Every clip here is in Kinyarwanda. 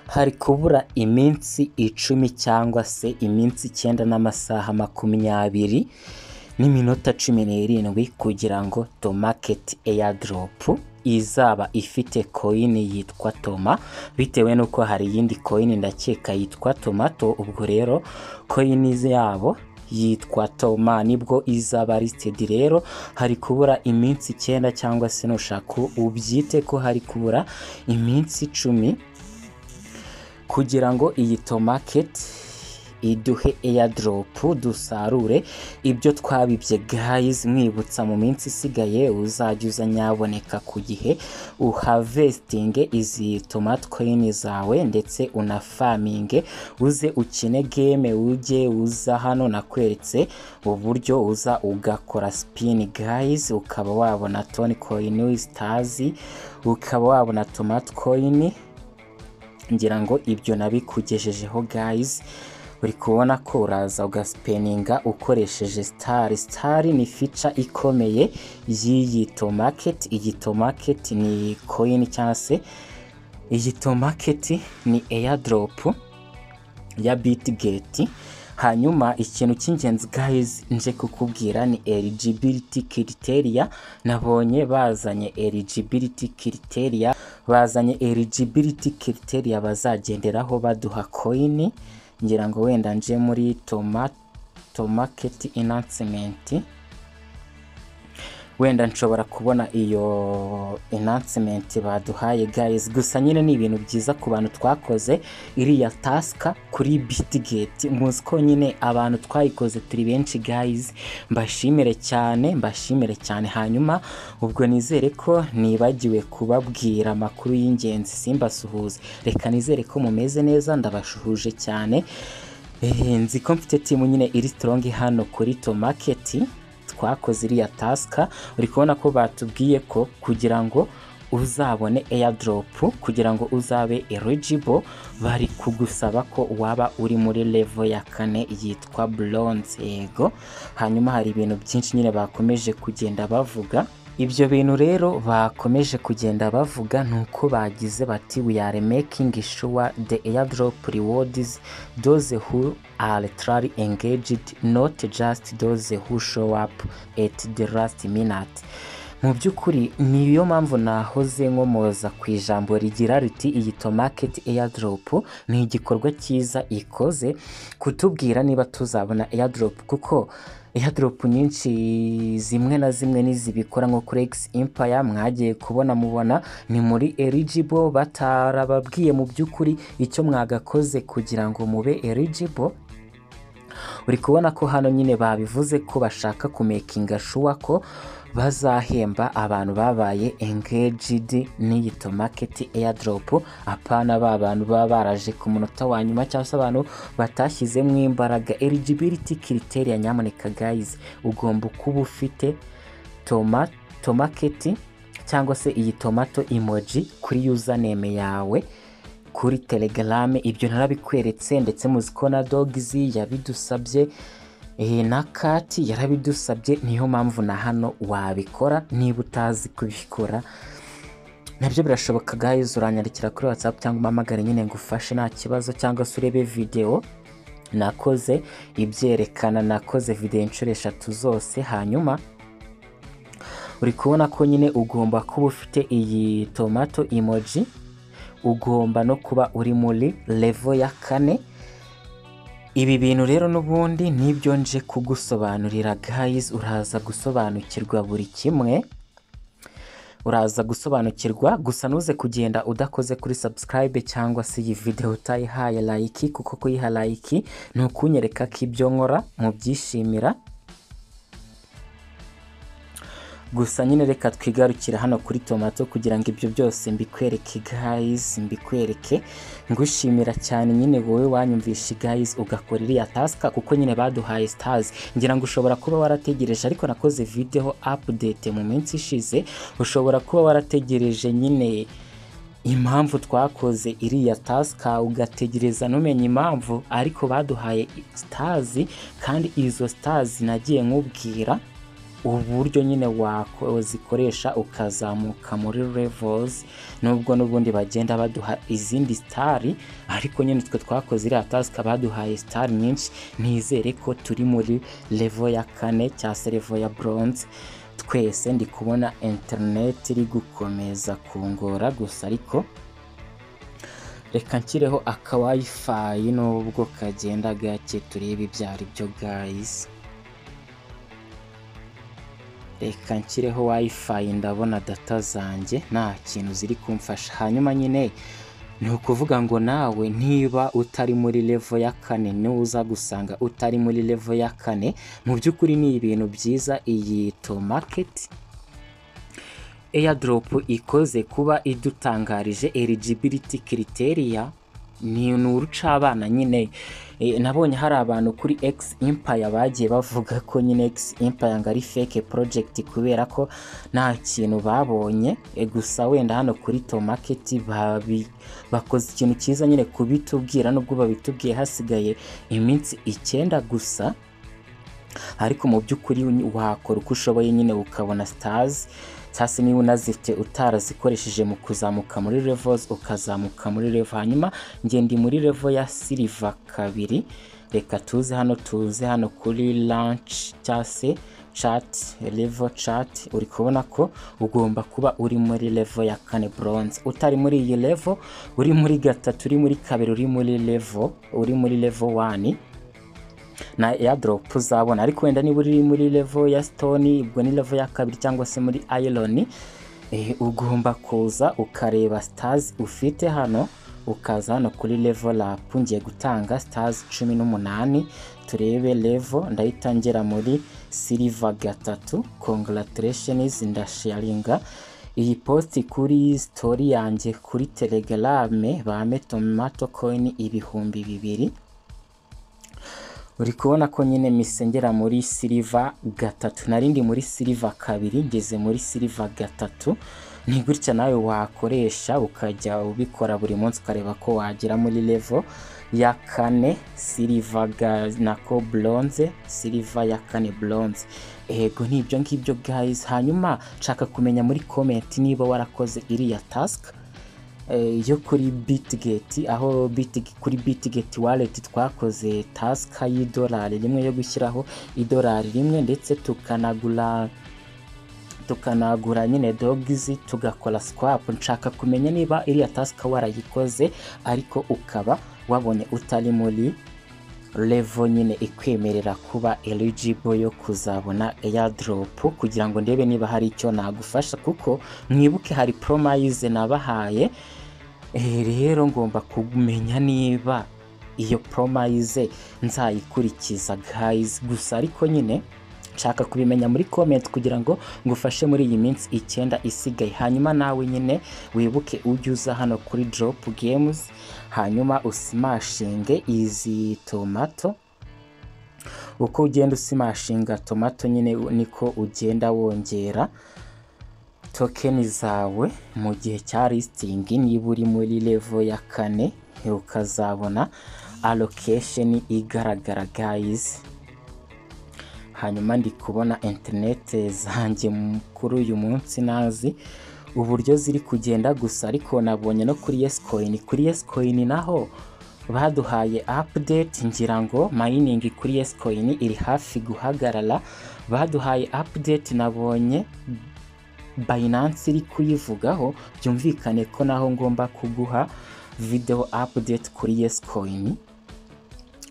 Hari kubura iminsi icumi cyangwa se iminsi icyenda n'amasaha makumyabiri n'iminota cumi n'irindwi kugira ngo tomaketi eyadoropu izaba ifite koyini yitwa toma bitewe n'uko hari iyindi koyini ndakeka yitwa tomato ubwo rero koyini yabo yitwa Toma nibwo izaba lisitedi rero hari kubura iminsi icyenda cyangwa se nushaka ubyite ko hari kubura iminsi icumi kugira ngo iyi tomaketi iduhe eyadoropu dusarure ibyo twabibye gayizi mwibutsa mu minsi isigaye uzajya uza nyaboneka ku gihe uhavesitinge izi tomatikoyini zawe ndetse unafaminge uze ukine geme ujye uza hano nakweretse uburyo uza ugakora sipini gayizi ukaba wabona toni koyini sitazi ukaba wabona tomatikoyini ngira ngo ibyo nabikugejejeho gayizi uri kubona ko uraza ugasipeninga ukoresheje sitari sitari ni fica ikomeye y'iyi tomaketi iyi tomaketi ni koyini cyangwa se iyi tomaketi ni eyadoropu ya bitigeti hanyuma ikintu cy'ingenzi gayizi nje kukubwira ni eligibiriti kiriteriya nabonye bazanye eligibiriti kiriteriya bazanye eligibiriti kiriteriya bazagenderaho baduha koyini ngira ngo wenda nje muri tomaketi inansimenti wenda nshobora kubona iyo inansimenti baduhaye gayizi gusa nyine ni ibintu byiza ku bantu twakoze iriya tasika kuri bitigeti muzi ko nyine abantu twayikoze turi benshi gayizi mbashimire cyane mbashimire cyane hanyuma ubwo nizere ko nibagiwe kubabwira amakuru y'ingenzi simbasuhuze reka nizere ko mumeze neza ndabashuhuje cyane nzi ko mfite timu nyine iri sitorongi hano kuri tomaketi twakoze iriya tasika uri kubona ko batubwiye ko kugira ngo uzabone eyadoropu kugira ngo uzabe eligibo bari kugusaba ko waba uri muri levo ya kane yitwa buronze yego hanyuma hari ibintu byinshi nyine bakomeje kugenda bavuga ibyo bintu rero bakomeje kugenda bavuga ni uko bagize bati we are making sure the airdrop rewards those who are truly engaged not just those who show up at the last minute mu by'ukuri niyo mpamvu nahoze nkomoza ku ijambo rigira riti iyi tomaketi eyadoropu ni igikorwa cyiza ikoze kutubwira niba tuzabona eyadoropu kuko eyadoropu nyinshi zimwe na zimwe n'izibikora nko kuri egisi impaya mwagiye kubona mubona ni muri eligibo batarababwiye mu by'ukuri icyo mwagakoze kugira ngo mube eligibo uri kubona ko hano nyine babivuze ko bashaka kumekinga shuwa ko bazahemba abantu babaye engaged n'iyi tomaketi eyadoropu apana ba bantu baba baraje ku munota wa nyuma cyangwa se abantu batashyizemo imbaraga eligibiriti kiriteriya nyamuneka gayizi ugomba kuba ufite tomaketi cyangwa se iyi tomato imoji kuri yuzaneme yawe kuri telegarame ibyo ntarabikweretse ndetse muzi ko na dogizi yabidusabye iyi na kati yarabidusabye niyo mpamvu na hano wabikora niba utazi kubikora nabyo birashoboka gayizi uranyandikira kuri watsapu cyangwa umpamagare nyine ngo ufashe nta kibazo cyangwa se urebe videwo nakoze ibyerekana nakoze videwo inshuro eshatu zose hanyuma uri kubona ko nyine ugomba kuba ufite iyi tomato imoji ugomba no kuba uri muri levo ya kane ibi bintu rero n'ubundi nibyo nje kugusobanurira gayizi uraza gusobanukirwa buri kimwe uraza gusobanukirwa gusa ntuze kugenda udakoze kuri subscribe cyangwa se iyi video utayihaye like kuko kuyiha like ni ukunyereka ko ibyo nkora mubyishimira gusa nyine reka twigarukire hano kuri tomato kugira ngo ibyo byose mbikwereke gayizi mbikwereke ngushimira cyane nyine wowe wanyumvisha gayizi ugakora iriya tasika kuko nyine baduhaye sitazi ngira ngo ushobora kuba warategereje ariko nakoze videho apudete mu minsi ishize ushobora kuba warategereje nyine impamvu twakoze iriya tasika ugategereza ntumenye impamvu ariko baduhaye sitazi kandi izo sitazi nagiye nkubwira uburyo nyine wazikoresha ukazamuka muri levels nubwo n'ubundi bagenda baduha izindi sitari ariko nyine twe twakoze iriya tasika baduhaye sitari nyinshi nizere ko turi muri levo ya kane cyangwa se levo ya bronze twese ndi kubona interineti iri gukomeza kungora gusa ariko reka nshyireho akawayifayi nubwo kagenda gake turebe ibyo ari byo gayisi reka nshyireho wayifayi ndabona data zanjye nta kintu ziri kumfasha hanyuma nyine ni ukuvuga ngo nawe niba utari muri levo ya kane nuza gusanga utari muri levo ya kane mu by'ukuri ni ibintu byiza iyi to maketi airdrop ikoze kuba idutangarije eligibility criteria ni urucabana nyine nabonye hari abantu kuri X Empire bagiye bavuga ko nyine X Empire ngo ari fake project kubera ko nta kintu babonye gusa wenda hano kuri to market bakoze ikintu cyiza nyine kubitubwira nubwo babitubwiye hasigaye iminsi icyenda gusa ariko mu by'ukuri wakora uko ushoboye nyine ukabona stars hasi niba unazifite utarazikoresheje mu kuzamuka muri levels ukazamuka muri level hanyuma ngende muri level ya silver kabiri reka tuze hano tuze hano kuri launch cyangwa se chat level chat uri kubona ko ugomba kuba uri muri level ya kane bronze utari muri iyi level uri muri gatatu uri muri kabiri uri muri level uri muri level 1 na airdrop uzabona ariko wenda niba uri muri level ya stone ubwo ni level ya kabiri cyangwa se muri iron ugomba kuza ukareba stars ufite hano ukaza hano kuri level up ngiye gutanga stars cumi n'umunani turebe level ndahita ngera muri silver gatatu congratulations ndasharinga iyi posti kuri story yanjye kuri telegram bame tomato coin ibihumbi bibiri uri kubona ko nyine misengera muri siliva gatatu narindi muri siliva kabiri ngeze muri siliva gatatu ni gutya nawe wakoresha ukajya ubikora buri munsi ukareba ko wagera muri levo ya kane siliva nako buronze siliva ya kane buronze ego ni ibyo ngibyo guys hanyuma nshaka kumenya muri komenti niba warakoze iriya tasika yo kuri bitigeti aho kuri bitigeti waleti twakoze tasika y'idolari rimwe yo gushyiraho idolari rimwe ndetse tukanagura tukanagura nyine dogizi tugakora swapu nshaka kumenya niba iriya tasika warayikoze ariko ukaba wabonye utari muri revo nyine ikwemerera kuba eligible yo kuzabona airdrop kugira ngo ndebe niba hari icyo nagufasha kuko mwibuke hari promise nabahaye rero ngomba kumenya niba iyo promise nzayikurikiza guys gusa ariko nyine nshaka kubimenya muri comment kugira ngo ngufashe muri iyi minsi icyenda isigaye hanyuma nawe nyine wibuke ujye uza hano kuri drop games hanyuma usimashinge izi tomato uko ugenda usimashinga tomato nyine niko ugenda wongera tokeni zawe mu gihe cya listingi niba uri muri level ya kane ukazabona allocation igaragara guys hanyuma ndi kubona interinete zanjye kuri uyu munsi nazi uburyo ziri kugenda gusa ariko nabonye no kuri yes coin kuri yes coin naho baduhaye update ngira ngo mining kuri yes coin iri hafi guhagarara baduhaye update nabonye Binance iri kuyivugaho byumvikane ko naho ngomba kuguha video update kuri yes coin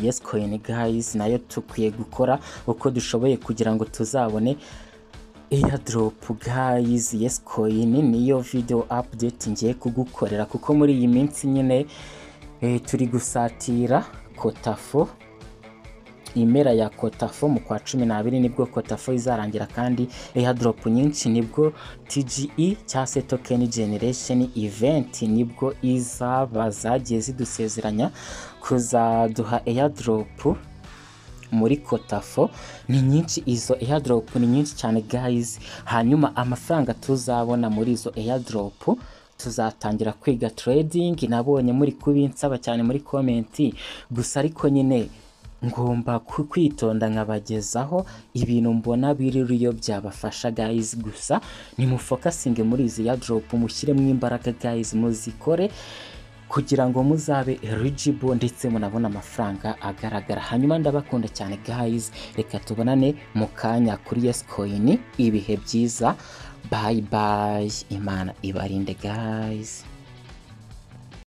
yes coin guys nayo tukwiye gukora uko dushoboye kugira ngo tuzabone airdrop guys yes coin niyo video update ngiye kugukorera kuko muri iyi minsi nyine e, turi gusatira kotafo impera ya kotafo mu kwa cumi n'abiri nibwo kotafo izarangira kandi airdrop nyinshi nibwo tge cyangwa se token generation event nibwo izaba zagiye zidusezeranya kuzaduha airdrop muri kotafo ni nyinshi izo airdrop ni nyinshi cyane guys hanyuma amafaranga tuzabona muri izo airdrop tuzatangira kwiga trading nabonye muri kubinsaba cyane muri komenti gusa ariko nyine ngomba ku- kwitonda nkabagezaho ibintu mbona biririyo byabafasha guys gusa nimufokasinge muri izi ya drop mushyiremo imbaraga guys muzikore kugira ngo muzabe eligible ndetse munabone amafaranga agaragara hanyuma ndabakunda cyane guys reka tubonane mu kanya kuri yes coin ibihe byiza bye bye imana ibarinde guys